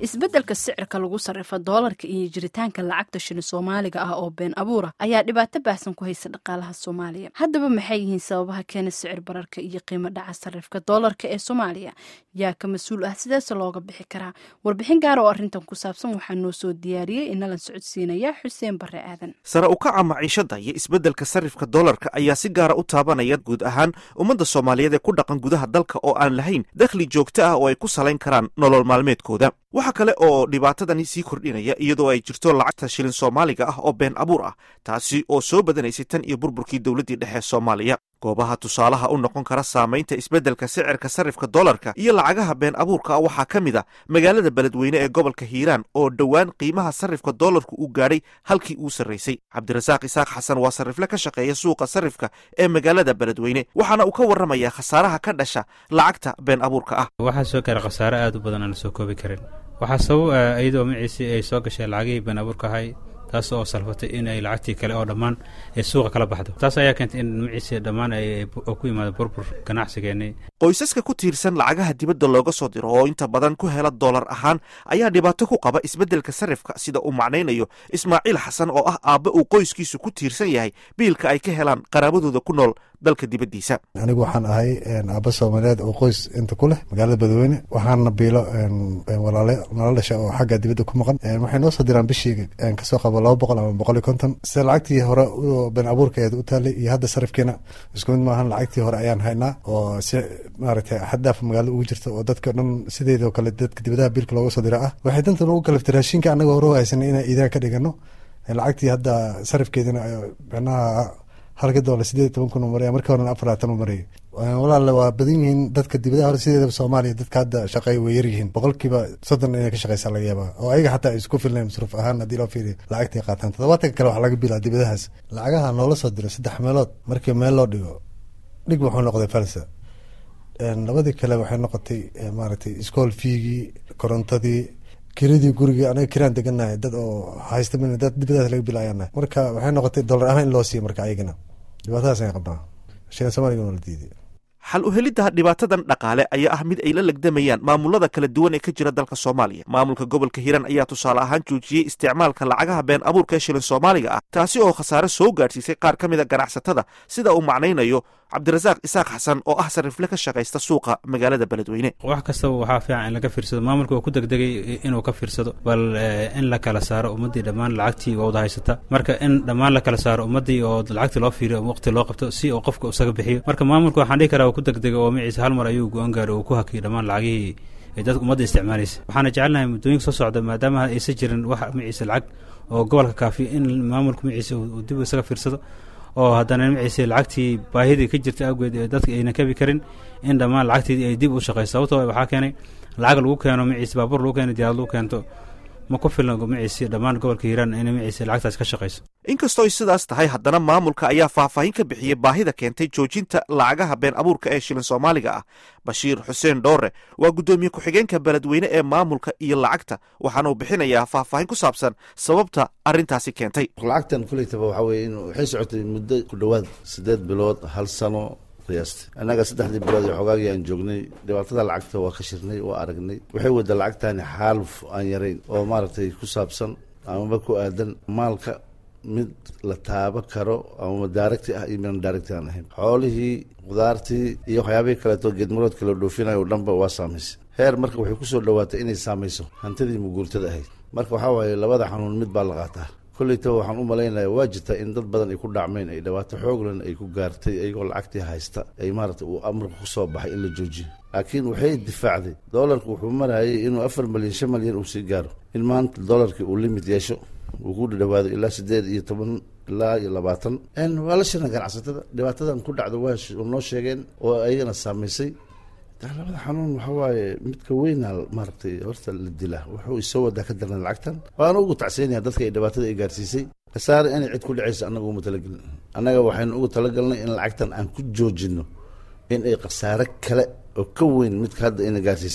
isbeddelka sicirka lagu sarrifa doolarka iyo jiritaanka lacagta shilin soomaaliga ah oo been abuura ayaa dhibaato baahsan ku haysa dhaqaalaha soomaaliya haddaba maxay yihiin sababaha keena sicir bararka iyo qiimo dhaca sarrifka doolarka ee soomaaliya yaa ka mas-uul ah sideese looga bixi karaa warbixin gaara oo arrintan ku saabsan waxaa noo soo diyaariyey inalan socodsiinaya xuseen barre aadan sare u kaca maciishada iyo isbeddelka sarrifka doolarka ayaa si gaara u taabanaya guud ahaan ummadda soomaaliyeed ee ku dhaqan gudaha dalka oo aan lahayn dakhli joogto ah oo ay ku salayn karaan nolol maalmeedkooda waxa kale oo dhibaatadani sii kordhinaya iyadoo ay jirto lacagta shilin soomaaliga ah oo been abuur ah taasi oo soo badanaysay tan iyo burburkii dowladdii dhexe soomaaliya goobaha tusaalaha u noqon kara saamaynta isbeddelka sicirka sarrifka doolarka iyo lacagaha been abuurka ah waxaa ka mid a magaalada beledweyne ee gobolka hiiraan oo dhowaan qiimaha sarrifka doolarku uu gaadhay halkii uu sarraysay cabdirasaaq isaaq xasan waa sarrifle ka shaqeeya suuqa sarrifka ee magaalada beledweyne waxaana uu ka warramayaa khasaaraha ka dhasha lacagta been abuurka ah waxaa soo gaara khasaare aad u badan aan la soo koobi karin waxaa sabab ah iyadoo maciisii ay soo gashay lacagihii been abuurka ahay taas oo salfatay in ay lacagtii kale oo dhammaan ay suuqa kala baxdo taas ayaa keentay in maciisi dhammaan ay ku yimaado burbur ganacsigeennii qoysaska ku tiirsan lacagaha dibadda looga soo diro oo inta badan ku hela doolar ahaan ayaa dhibaato ku qaba isbeddelka sarrifka sida uu macnaynayo ismaaciil xasan oo ah aabbe uu qoyskiisu ku tiirsan yahay biilka ay ka helaan qaraabadooda ku nool dalka dibaddiisa anigu waxaan ahay aabba soomaaliyeed oo qoys inta ku leh magaalada badweyne waxaana biilo nala dhasha oo xagga dibadda ku maqan waxay noo soo diraan bishii kasoo qabo laba boqol ama boqol iyo konton sida lacagtii hore been abuurkeeda u taalay iyo hadda sarifkiina isku mid maahan lacagtii hore ayaan haynaa oo si maaragtay xaddaaf magaalada ugu jirta oo dadka dhan sideedoo kale dadka dibadaha biilka looga soo dira ah waxay dantan ugu kaliftay raashinka annaga hore u haysanay inaan iidaan ka dhigano lacagtii hadda sarifkeedina micnaha halka doolar sideed iyo toban kun u maraya markii horena afar labaatan u marayay walaale waa badan yihiin dadka dibadaha hore sideedaba soomaaliya dadka hadda shaqeey way yar yihiin boqolkiiba soddon inay ka shaqeysaa laga yaabaa oo ayaga xataa ay isku filnayn masruuf ahaan haddii loo fiiriyo lacagtay qaataan toddobaatanka kale waxaa laga bilaa dibadahaas lacagaha noola soo diro saddex meelood markii meel loo dhigo dhig wuxuu noqday falsa labadii kale waxay noqotay maaragtay iskool fiigii korontadii kiradii gurigii anaga kiraan deganahay dad oo haysta min dad dibadaas laga bilaayana marka waxay noqotay dollar ahaan in loo siiyo marka ayagana dhibaatadaas ay qabnaa shilin soomaaliga waa la diiday xal u helidda dhibaatadan dhaqaale ayaa ah mid ay la legdamayaan maamulada kala duwan ee ka jira dalka soomaaliya maamulka gobolka hiiraan ayaa tusaale ahaan joojiyey isticmaalka lacagaha been abuurka ee shilin soomaaliga ah taasi oo khasaare soo gaadhsiisay qaar ka mida ganacsatada sida uu macnaynayo cabdirasaaq isaaq xasan oo ah sarrifle ka shaqaysta suuqa magaalada beledweyne wax kastaba waxaa fiican in laga fiirsado maamulka oo ku degdegay inuu ka fiirsado bal in la kala saaro ummaddii dhammaan lacagtii wada haysata marka in dhammaan la kala saaro ummaddii oo lacagtii loo fiiriyo waqti loo qabto si uu qofka isaga bixiyo marka maamulka waxaan dhihi karaa ku degdegay oo maciise hal mar ayuu go-aan gaaray oo ku hakiyay dhammaan lacagihii ay dadka ummadda isticmaalaysa waxaana jecelnahay muddooyinka soo socda maadaama aysan jirin wax maciise lacag oo gobolka kaafiya in maamulka maciise uu dib isaga fiirsado oo haddana maciise lacagtii baahidii ka jirta awgeed ee dadka ayna kabi karin in dhammaan lacagtii ay dib u shaqeyso sababtoo waxaa keenay lacag lagu keeno maciise baabuur lagu keeno diyaarad lagu keento ma ku filna maciise dhammaan gobolka hiiraan inay maciise lacagtaas ka shaqeyso inkastoo ay sidaas tahay haddana maamulka ayaa faahfaahin ka bixiyey baahida keentay joojinta lacagaha been abuurka ee shilin soomaaliga ah bashiir xuseen dhoore waa guddoomiye ku-xigeenka beledweyne ee maamulka iyo lacagta waxaana uu bixinayaa faahfaahin ku saabsan sababta arrintaasi keentay lacagtan kulaytaba waxaa weye in waxay socotay muddo ku dhowaad siddeed bilood hal sano qiyaasta annaga saddexdii bilood ee xogaagii aan joognay dhibaatada lacagta waa ka shirnay waa aragnay waxay wada lacagtani xaaluf aan yarayn oo maaragtay ku saabsan amaba ku aadan maalka mid la taabo karo ama daaragti ah iyo mian daaragti aan ahayn xoolihii khudaartii iyo waxyaabihii kaleeto geedmaroodka la dhoofinayo o dhanba waa saamaysay heer marka waxay kusoo dhowaatay inay saamayso hantidii muguurtada ahayd marka waxaa waaye labada xanuun mid baa la qaataa kollaytaba waxaan u malaynaya waa jirta in dad badan ay ku dhacmeen ay dhibaato xooglan ay ku gaartay iyagoo lacagtii haysta ay maaragtay uu amarka kusoo baxay in la joojiyo laakiin waxay difaacday doolarku wuxuu marayay inuu afar malyan shan malyan uu sii gaaro in maanta doolarkii uu limit yeesho uu ku dhadhawaado ilaa siddeed iyo toban ilaa iyo labaatan waa la shirna ganacsatada dhibaatadan ku dhacdo waa noo sheegeen oo ayagana saamaysay labada xanuun waxaa waaye midka weyna maaragtay horta la dilaa wuxuu isoo wadaa ka darna lacagtan waana ugu tacsiinaya dadka ay dhibaatada ay gaarsiisay khasaare inay cid ku dhacaysa annaga uma talagelin annaga waxaynu ugu talagalnay in lacagtan aan ku joojino in ay khasaare kale oo ka weyn midka hadda ina gaarsiisay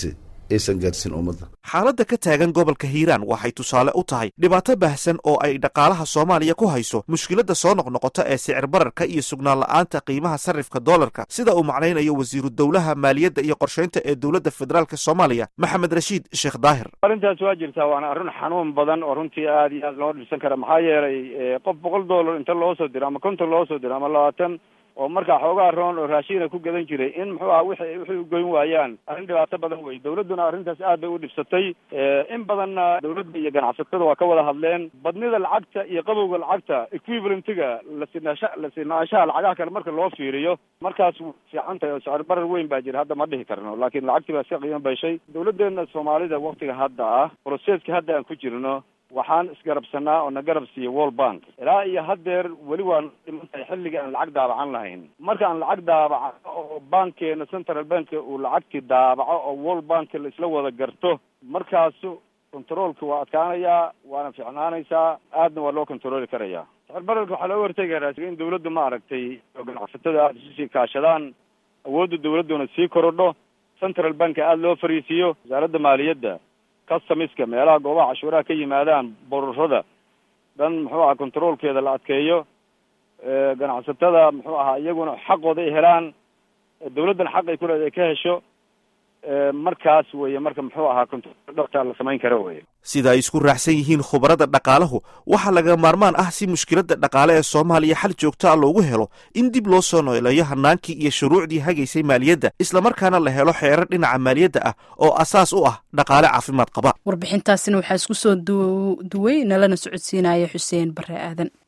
aysan gaarsiin ummadda xaaladda ka taagan gobolka hiiraan waxay tusaale u tahay dhibaato baahsan oo ay dhaqaalaha soomaaliya ku hayso mushkiladda soo noqnoqota ee sicir bararka iyo sugnaan la'aanta qiimaha sarrifka doolarka sida uu macnaynayo wasiiru dowlaha maaliyadda iyo qorshaynta ee dowladda federaalka soomaaliya maxamed rashiid sheekh daahir arrintaas waa jirtaa waana arrin xanuun badan oo runtii aad iyo aad loo dhibsan kara maxaa yeelay qof boqol dollar inta loo soo diro ama konton loo soo diro ama labaatan oo markaa xoogaa roon oo raashiina ku gadan jiray in muxuu aha wixi wixii u goyn waayaan arrin dhibaato badan wey dawladduna arrintaas aad bay u dhibsatay in badanna dawladda iyo ganacsatada waa ka wada hadleen badnida lacagta iyo qabowga lacagta equivalentiga lasinaasha lasinaanshaha lacagaha kale marka loo fiiriyo markaas wu fiican tahay oo sicir barar weyn baa jira hadda ma dhihi karno laakiin lacagtii baa iska qiimo bayshay dawladdeena soomaalida waktiga hadda ah broseska hadda aan ku jirno waxaan isgarabsanaa oo na garab siiya world bank ilaa iyo haddeer weli waan dhiman tahay xilliga aan lacag daabacan lahayn marka aan lacag daabaco oo bankeena central bank uu lacagtii daabaco oo world bank la isla wada garto markaasu controolka waa adkaanayaa waana fiicnaanaysaa aadna waa loo controli karayaa sicir bararka waxaa looga hortegi karaa in dawladda ma aragtay oo ganacsatada aada isu sii kaashadaan awoodda dawladduna sii korodho central bank aada loo fariisiiyo wasaaradda maaliyadda customiska meelaha goobaha cashuuraha ka yimaadaan bororada dhan muxuu aha controolkeeda la adkeeyo ganacsatada muxuu ahaa iyaguna xaqooda ay helaan dawladdan xaq ay kuleeda ay ka hesho markaas weye marka muxuu ahaa control dhabta la samayn karo weye sida ay isku raacsan yihiin khubarada dhaqaalahu waxaa laga maarmaan ah si mushkiladda dhaqaale ee soomaaliya xal joogta a loogu helo in dib loo soo nooleeyo hanaankii iyo shuruucdii hagaysay maaliyadda islamarkaana la helo xeerar dhinaca maaliyadda ah oo asaas u ah dhaqaale caafimaad qaba warbixintaasina waxaa isku soo duway nalana socodsiinaya xuseen bare aadan